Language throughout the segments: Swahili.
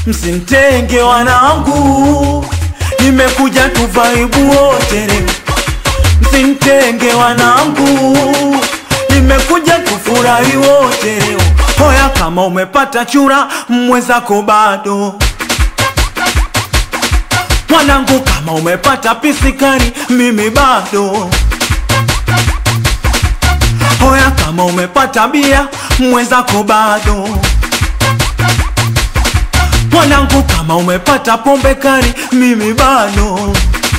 msintenge wanangu, nimekuja tuvaibu wote leo. Msintenge wanangu, nimekuja tufurahi wote leo. Hoya kama umepata chura, mwenzako bado mwanangu, kama umepata pisikari, mimi bado. Hoya kama umepata bia, mwenzako bado. Mwanangu, kama umepata pombe kali, mimi bado.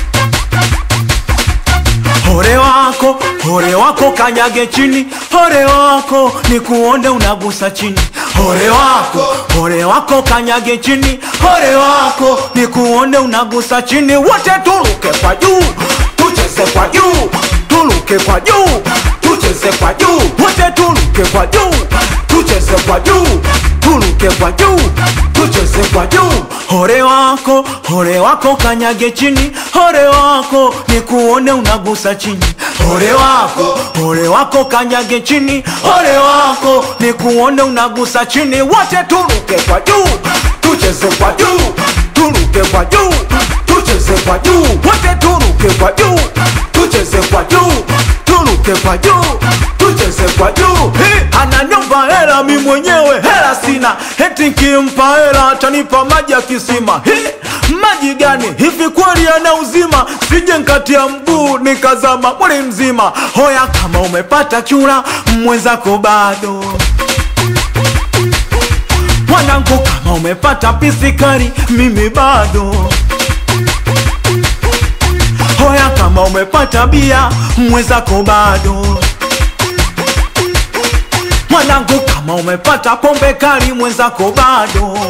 Hore wako, hore wako kanyage chini, hore wako ni kuonde unagusa chini. Hore wako, hore wako kanyage chini, hore wako ni kuonde unagusa chini. Wote turuke kwa juu, tucheze kwa juu, turuke kwa juu, tucheze kwa juu. Wote turuke kwa juu, tucheze kwa juu, turuke kwa juu, tucheze kwa juu. Hore wako, hore wako kanyage chini, hore wako ni kuone unagusa chini. Hore wako, hore wako kanyage chini, hore wako ni kuone unagusa chini. Wote turuke kwa juu, tucheze kwa juu, turuke kwa juu, tucheze kwa juu. Wote turuke kwa juu, tucheze kwa juu, turuke kwa juu, tucheze kwa juu. Hey, ananiomba hela mi mwenyewe hela sina, eti nkimpa hela atanipa maji ya kisima. Hey, maji gani hivi kweli yana uzima? Sije nkatia mguu nikazama mwili mzima. Hoya kama umepata chura, mwenzako bado mwanangu, kama umepata pisikari, mimi bado. Hoya kama umepata bia, mwenzako bado. Mwanangu, kama umepata pombe kali, mwenzako bado.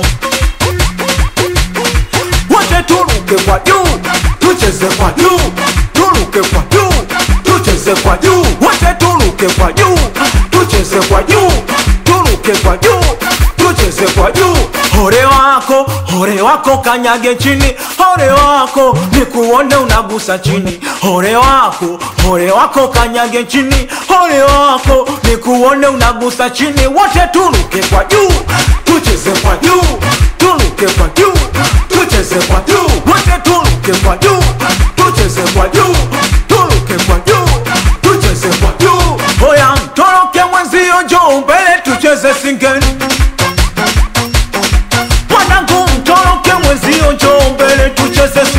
Wote turuke kwa juu, tucheze kwa juu, turuke kwa juu, tucheze kwa juu. Wote turuke kwa juu, tucheze kwa juu, turuke kwa juu, tucheze kwa juu. Hore wako, hore wako kanyage chini, hore wako ni kuone unagusa chini. Hore wako, hore wako kanyage chini, hore wako ni kuone unagusa chini. Wote turuke kwa juu, tucheze kwa juu, turuke kwa juu, tucheze kwa juu. Wote turuke kwa juu, tucheze kwa juu, turuke kwa juu, tucheze kwa juu. Hoya mtoroke mwenzio, njoo mbele tucheze singeni. Mwanangu mtoroke mwenzio, njoo mbele tucheze